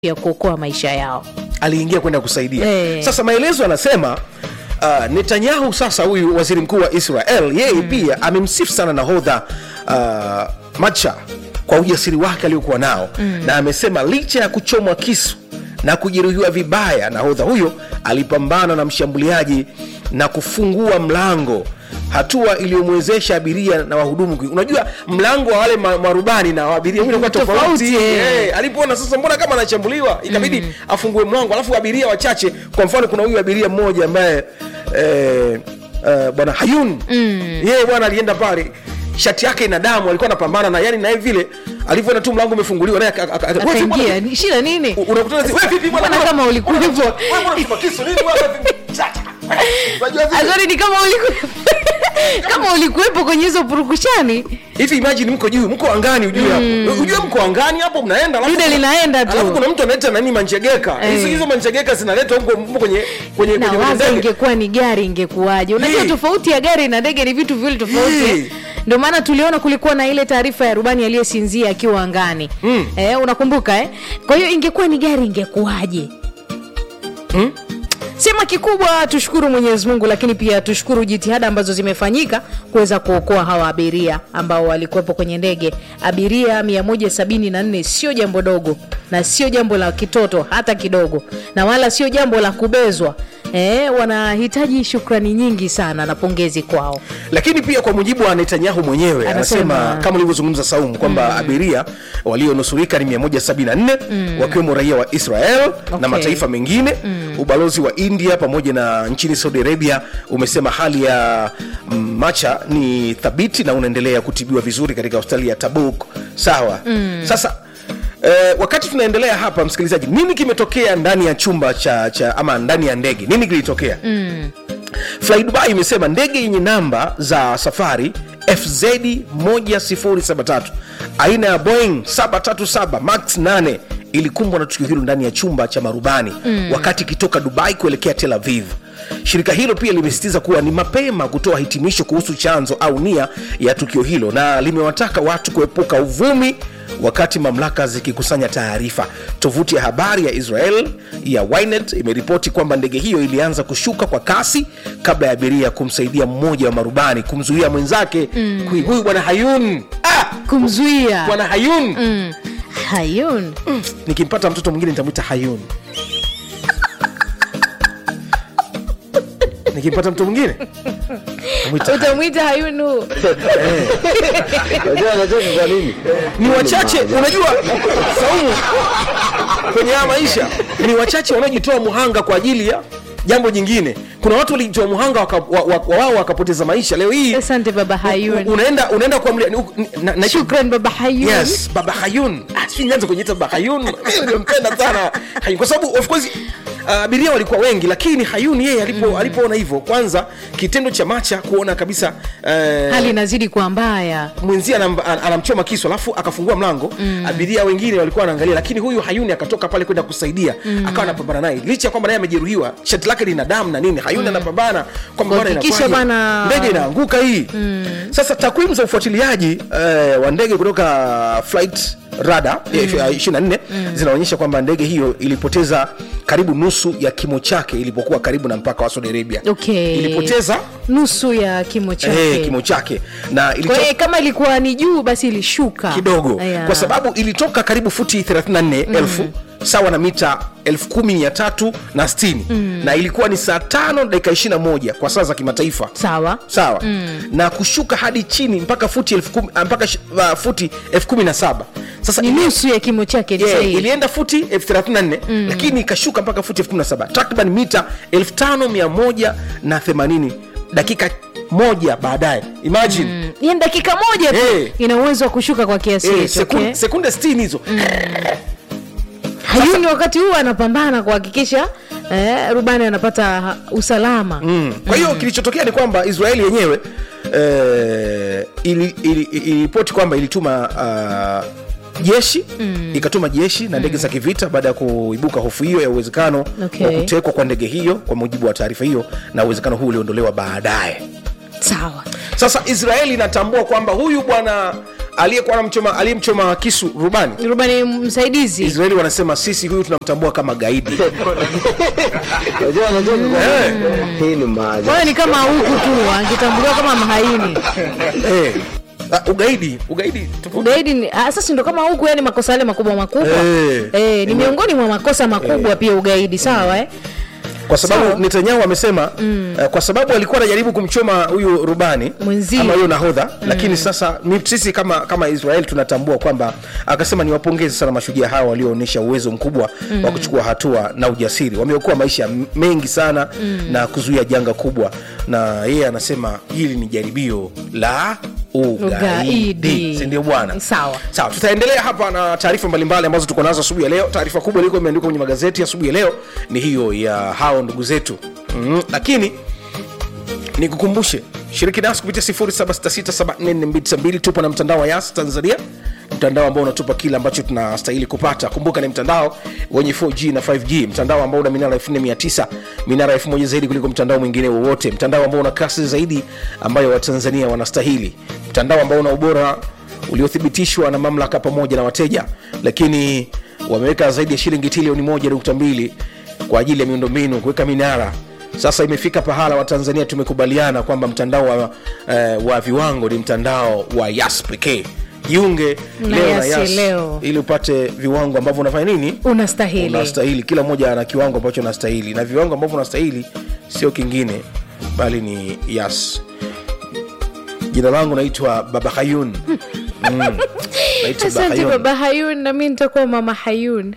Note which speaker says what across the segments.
Speaker 1: ya kuokoa maisha yao.
Speaker 2: aliingia kwenda kusaidia
Speaker 1: Eh.
Speaker 2: sasa maelezo anasema uh, netanyahu sasa huyu waziri mkuu wa israel yeye pia amemsifu sana nahodha uh, macha kwa ujasiri wake aliokuwa nao mm. na amesema licha ya kuchomwa kisu na kujeruhiwa vibaya nahodha huyo alipambana na mshambuliaji na kufungua mlango hatua iliyomwezesha abiria na wahudumu kui- unajua mlango wa wale ma- marubani na waabiria unakuwa
Speaker 1: Tofauti,
Speaker 2: tofauti
Speaker 1: eh.
Speaker 2: Eh, alipoona sasa mbona kama anashambuliwa ikabidi mm. afungue mlango alafu abiria wachache kwa mfano kuna huyu abiria mmoja ambaye eh, eh, bwana hayun mm. yeye bwana alienda pale shati yake ina damu alikuwa anapambana na yani naye vile alivyoona tu mlango umefunguliwa naye aka- aka- aka- wewe vipi bwana?
Speaker 1: Akaingia, ni- shida nini?
Speaker 2: U- unakutana zi- wewe vipi bwana?
Speaker 1: Mbona kama ulikuwa
Speaker 2: Wewe
Speaker 1: hivyo?
Speaker 2: wewe mbona unachoma kisu nini bwana? Chacha. Unajua vile?
Speaker 1: Azori ni kama ulikuwepo kama ulikuwepo kwenye hizo purukushani,
Speaker 2: hivi imagine mko juu mko angani ujue hapo ujue mko angani hapo mnaenda alafu
Speaker 1: Dude
Speaker 2: kuna-
Speaker 1: linaenda tu.
Speaker 2: alafu kuna mtu analeta nani manjegeka hizo
Speaker 1: Eh.
Speaker 2: hizo manjegeka zinaletwa huko huko kwenye kwenye
Speaker 1: na
Speaker 2: kwenye
Speaker 1: waza
Speaker 2: ndege
Speaker 1: ingekuwa ni gari ingekuwaje? Unajua
Speaker 2: Hii.
Speaker 1: tofauti ya gari na ndege ni vitu viwili tofauti.
Speaker 2: Hii.
Speaker 1: eh? Ndio maana tuliona kulikuwa na ile taarifa ya rubani aliyesinzia akiwa angani
Speaker 2: Mm.
Speaker 1: eh, unakumbuka eh? Kwa hiyo ingekuwa ni gari ingekuwaje?
Speaker 2: Mm.
Speaker 1: Sema kikubwa tushukuru Mwenyezi Mungu, lakini pia tushukuru jitihada ambazo zimefanyika kuweza kuokoa hawa abiria ambao walikuwepo kwenye ndege. Abiria 174 sio jambo dogo na sio jambo la kitoto hata kidogo, na wala sio jambo la kubezwa. Eh, wanahitaji shukrani nyingi sana na pongezi kwao.
Speaker 2: lakini pia kwa mujibu wa netanyahu mwenyewe
Speaker 1: Anasema-
Speaker 2: anasema kama ulivyozungumza saumu kwamba abiria walionusurika ni 174 wakiwemo raia wa israel
Speaker 1: Okay.
Speaker 2: na mataifa mengine ubalozi wa india pamoja na nchini saudi arabia umesema hali ya mm, macha ni thabiti na unaendelea kutibiwa vizuri katika hospitali ya tabuk sawa sasa Eh, wakati tunaendelea hapa msikilizaji nini kimetokea ndani ya chumba cha, cha ama ndani ya ndege nini kilitokea Fly Dubai imesema ndege yenye namba za safari FZ 1073 aina ya Boeing 737 Max 8 ilikumbwa na tukio hilo ndani ya chumba cha marubani mm. wakati ikitoka Dubai kuelekea Tel Aviv. Shirika hilo pia limesisitiza kuwa ni mapema kutoa hitimisho kuhusu chanzo au nia ya tukio hilo na limewataka watu kuepuka uvumi wakati mamlaka zikikusanya taarifa. Tovuti ya habari ya Israel ya Ynet imeripoti kwamba ndege hiyo ilianza kushuka kwa kasi kabla ya abiria kumsaidia mmoja wa marubani kumzuia mwenzake mm. huyu bwana Hayun ah!
Speaker 1: Kumzuia
Speaker 2: bwana Hayun
Speaker 1: mm. Hayun
Speaker 2: nikimpata mtoto mwingine nitamwita Hayun nikimpata mtu mwingine nitamwita Hayun.
Speaker 1: utamwita Hayunu.
Speaker 3: Unajua anacheka kwa nini?
Speaker 2: ni wachache unajua saumu kwenye haya maisha ni wachache wanaojitoa muhanga kwa ajili ya jambo jingine kuna watu walijitoa muhanga waka- wa- wa- wa- wao wakapoteza maisha leo hii
Speaker 1: Asante baba
Speaker 2: u-
Speaker 1: Hayun.
Speaker 2: unaenda unaenda kuamlia ni- u- na- na-
Speaker 1: Shukran baba Hayun.
Speaker 2: yes baba hayun Ah, sijui nianze kujiita baba hayun Mimi nimempenda sana hayun kwa sababu of course uh, abiria walikuwa wengi lakini hayun yeye alipo alipoona hivyo kwanza kitendo cha macha kuona kabisa uh,
Speaker 1: Hali inazidi kuwa mbaya.
Speaker 2: mwenzie anam, an- anamchoma kisu alafu akafungua mlango mm. abiria wengine walikuwa wanaangalia lakini huyu hayuni akatoka pale kwenda kusaidia mm. akawa anapambana naye licha ya kwamba naye amejeruhiwa shati lake lina damu na nini hayuni anapambana kwamba bwana
Speaker 1: Kuhakikisha
Speaker 2: inakuwaje?
Speaker 1: bana-
Speaker 2: ndege inaanguka hii mm. sasa takwimu za ufuatiliaji eh, wa ndege kutoka flight rada mm. 24 mm. zinaonyesha kwamba ndege hiyo ilipoteza karibu nusu ya kimo chake ilipokuwa karibu na mpaka wa saudi arabia
Speaker 1: Okay.
Speaker 2: ilipoteza
Speaker 1: nusu ya kimo chake.
Speaker 2: eh, kimo chake na
Speaker 1: Kwa
Speaker 2: ilitoka
Speaker 1: hiyo kama ilikuwa ni juu basi ilishuka
Speaker 2: kidogo
Speaker 1: Aya.
Speaker 2: kwa sababu ilitoka karibu futi 34 elfu sawa na mita 10360 na, sitini na ilikuwa ni saa tano dakika 21 kwa saa za kimataifa
Speaker 1: sawa
Speaker 2: sawa na kushuka hadi chini mpaka futi elfu kumi- ah, mpaka sh- uh, futi elfu kumi na saba sasa
Speaker 1: ni
Speaker 2: ili-
Speaker 1: nusu ya kimo chake ni
Speaker 2: Yeah,
Speaker 1: sahihi.
Speaker 2: ilienda futi elfu thelathini na nne lakini ikashuka mpaka futi elfu kumi na saba takriban mita elfu tano mia moja na themanini dakika moja baadaye imagine
Speaker 1: Mm. Yaani dakika moja tu
Speaker 2: Eh.
Speaker 1: ina uwezo wa kushuka kwa kiasi
Speaker 2: Eh,
Speaker 1: hicho
Speaker 2: sekunde,
Speaker 1: okay?
Speaker 2: sekunde 60 hizo
Speaker 1: Hayuni wakati huu anapambana kuhakikisha eh, rubani anapata ha- usalama
Speaker 2: Mm. kwa hiyo kilichotokea ni kwamba israeli yenyewe eh, ili- ili- iliripoti kwamba ilituma uh, jeshi mm. ikatuma jeshi na ndege za kivita baada ya kuibuka hofu hiyo ya uwezekano
Speaker 1: Okay.
Speaker 2: wa kutekwa kwa ndege hiyo kwa mujibu wa taarifa hiyo na uwezekano huu uliondolewa baadaye
Speaker 1: sawa
Speaker 2: sasa israeli inatambua kwamba huyu bwana aliyekuwa anamchoma aliyemchoma kisu rubani
Speaker 1: rubani msaidizi
Speaker 2: israeli wanasema sisi huyu tunamtambua kama gaidi
Speaker 3: Unajua unajua
Speaker 2: Eh.
Speaker 3: hii ni maajabu.
Speaker 1: kwayo ni kama huku tu angetambuliwa kama mhaini
Speaker 2: Eh. Ah, ugaidi ugaidi tofauti.
Speaker 1: ugaidi ni- ah, sasa ndo kama huku yani makosa yale makubwa makubwa
Speaker 2: Eh.
Speaker 1: eh, ni miongoni mwa makosa makubwa pia ugaidi sawa eh?
Speaker 2: kwa sababu
Speaker 1: Sawa.
Speaker 2: netanyahu amesema mm. uh, kwa sababu alikuwa anajaribu kumchoma huyu rubani
Speaker 1: Mwenzie.
Speaker 2: ama huyo nahodha mm. lakini sasa mi- sisi kama kama israel tunatambua kwamba akasema niwapongeze sana mashujaa hawa walioonyesha uwezo mkubwa mm. wa kuchukua hatua na ujasiri wameokoa maisha m- mengi sana mm. na kuzuia janga kubwa na yeye anasema hili ni jaribio la ugaidi
Speaker 1: Ugaidi.
Speaker 2: sindio bwana
Speaker 1: Sawa.
Speaker 2: sawa tutaendelea hapa na taarifa mbalimbali ambazo tuko nazo asubuhi ya leo taarifa kubwa ilikuwa imeandikwa kwenye magazeti asubuhi ya leo ni hiyo ya hao ndugu zetu mm, lakini nikukumbushe shiriki nasi kupitia 0766744292 tupo na mtandao wa yas tanzania mtandao ambao unatupa kile ambacho tunastahili kupata kumbuka ni mtandao wenye 4g na 5g mtandao ambao una minara 4900 minara 1000 zaidi kuliko mtandao mwingine wowote mtandao ambao una kasi zaidi ambayo watanzania wanastahili mtandao ambao una ubora uliothibitishwa na mamlaka pamoja na wateja lakini wameweka zaidi ya shilingi trilioni 1.2 kwa ajili ya miundombinu kuweka minara sasa imefika pahala watanzania tumekubaliana kwamba mtandao wa, eh, wa viwango ni mtandao wa yas pekee jiunge
Speaker 1: Na
Speaker 2: leo na
Speaker 1: Yas
Speaker 2: yas
Speaker 1: leo.
Speaker 2: ili upate viwango ambavyo unafanya nini
Speaker 1: unastahili
Speaker 2: unastahili kila mmoja ana kiwango ambacho anastahili na viwango ambavyo unastahili sio kingine bali ni yas jina langu naitwa baba hayun mm. naitwa baba
Speaker 1: asante
Speaker 2: hayun
Speaker 1: baba hayun nami nitakuwa mama hayun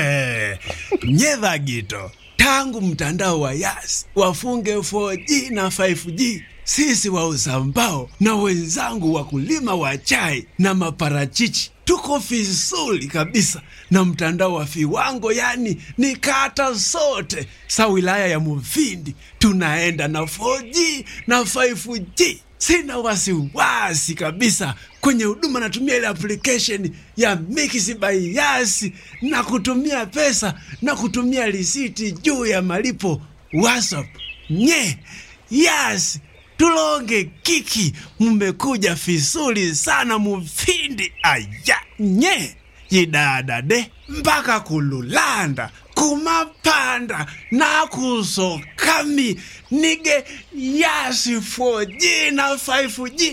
Speaker 4: nyedha gito tangu mtandao wa yas wafunge 4G na 5G sisi wauza mbao na wenzangu wakulima wa chai na maparachichi tuko vizuri kabisa na mtandao wa viwango yani ni kata zote sa wilaya ya muvindi tunaenda na 4G na 5G sina wasiwasi kabisa kwenye huduma natumia ile application ya Mix by Yas na kutumia pesa na kutumia risiti juu ya malipo WhatsApp. Nye Yas tulonge kiki, mmekuja vizuri sana mufindi aya nye yidadade mpaka kululanda kumapanda nakusokami nige yasi 4G na 5G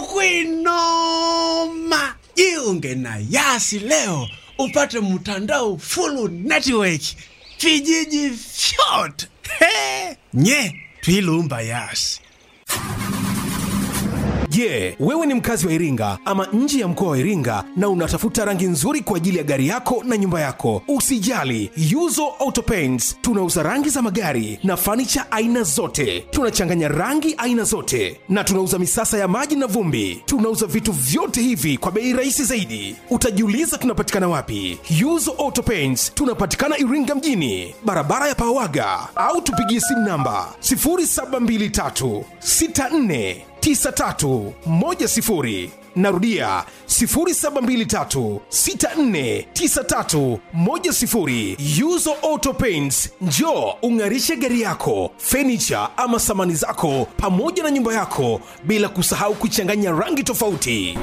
Speaker 4: tukwinoma jiunge na yasi leo upate mtandao full network vijiji vyote He! nye twilumba yasi
Speaker 5: Je, wewe ni mkazi wa Iringa ama nje ya mkoa wa Iringa na unatafuta rangi nzuri kwa ajili ya gari yako na nyumba yako? Usijali, Yuzo Auto Paints tunauza rangi za magari na fanicha aina zote. Tunachanganya rangi aina zote na tunauza misasa ya maji na vumbi. Tunauza vitu vyote hivi kwa bei rahisi zaidi. Utajiuliza tunapatikana wapi? Yuzo Auto Paints tunapatikana Iringa mjini, barabara ya Pawaga, au tupigie simu namba 0723 64 9310 narudia 0723649310 yuzo auto paints njo ung'arishe gari yako fenicha ama samani zako pamoja na nyumba yako bila kusahau kuchanganya rangi tofauti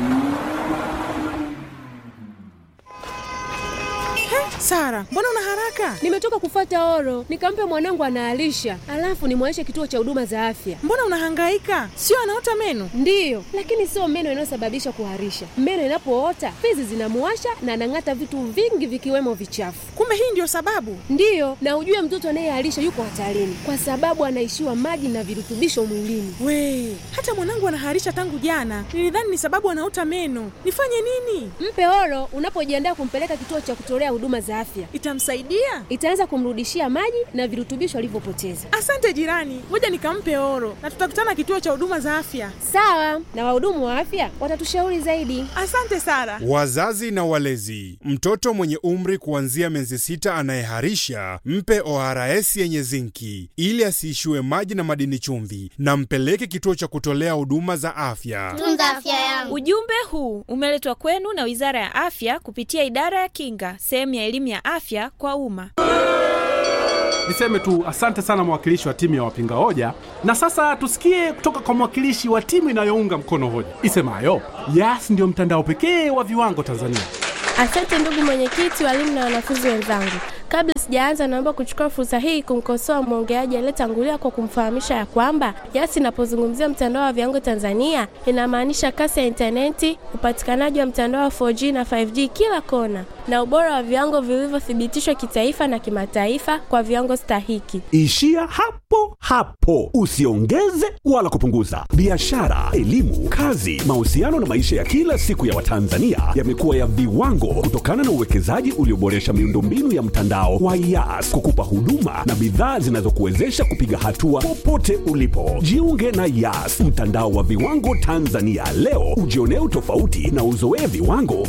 Speaker 6: Sara, mbona una haraka?
Speaker 7: Nimetoka kufata oro, nikampe mwanangu anaalisha, alafu nimwaishe kituo cha huduma za afya.
Speaker 6: Mbona unahangaika? Sio anaota meno?
Speaker 7: Ndiyo, lakini sio meno inayosababisha kuharisha. Meno inapoota fizi zinamuwasha na anang'ata vitu vingi vikiwemo vichafu.
Speaker 6: Kumbe hii ndio sababu.
Speaker 7: Ndiyo, na ujue mtoto anayeharisha yuko hatarini kwa sababu anaishiwa maji na virutubisho mwilini.
Speaker 6: We, hata mwanangu anaharisha tangu jana. Nilidhani ni sababu anaota meno. Nifanye nini?
Speaker 7: Mpe oro unapojiandaa kumpeleka kituo cha kutolea huduma za afya.
Speaker 6: Itamsaidia?
Speaker 7: Itaanza kumrudishia maji na virutubisho alivyopoteza.
Speaker 6: Asante jirani, ngoja nikampe oro na tutakutana kituo cha huduma za afya.
Speaker 7: Sawa, na wahudumu wa afya watatushauri zaidi.
Speaker 6: Asante Sara.
Speaker 8: Wazazi na walezi, mtoto mwenye umri kuanzia miezi sita anayeharisha mpe ORS yenye zinki ili asiishiwe maji na madini chumvi, na mpeleke kituo cha kutolea huduma za afya.
Speaker 9: tunza afya yangu.
Speaker 10: Ujumbe huu umeletwa kwenu na Wizara ya Afya kupitia Idara ya Kinga, sehemu ya elimu ya afya kwa umma.
Speaker 9: Niseme tu asante sana mwakilishi wa timu ya wapinga hoja, na sasa tusikie kutoka kwa mwakilishi wa timu inayounga mkono hoja isemayo Yas ndio mtandao pekee wa viwango Tanzania.
Speaker 11: Asante ndugu mwenyekiti, walimu na wanafunzi wenzangu. Kabla sijaanza, naomba kuchukua fursa hii kumkosoa mwongeaji aliyetangulia kwa kumfahamisha ya kwamba Yas inapozungumzia mtandao wa viwango Tanzania inamaanisha kasi ya intaneti, upatikanaji wa mtandao wa 4G na 5G kila kona, na ubora wa viwango vilivyothibitishwa kitaifa na kimataifa kwa viwango stahiki.
Speaker 12: Ishia hapo hapo, usiongeze wala kupunguza. Biashara, elimu, kazi, mahusiano na maisha ya kila siku ya Watanzania yamekuwa ya viwango kutokana na uwekezaji ulioboresha miundombinu ya mtandao wa Yas kukupa huduma na bidhaa zinazokuwezesha kupiga hatua popote ulipo. Jiunge na Yas, mtandao wa viwango Tanzania leo, ujionee utofauti na uzoee viwango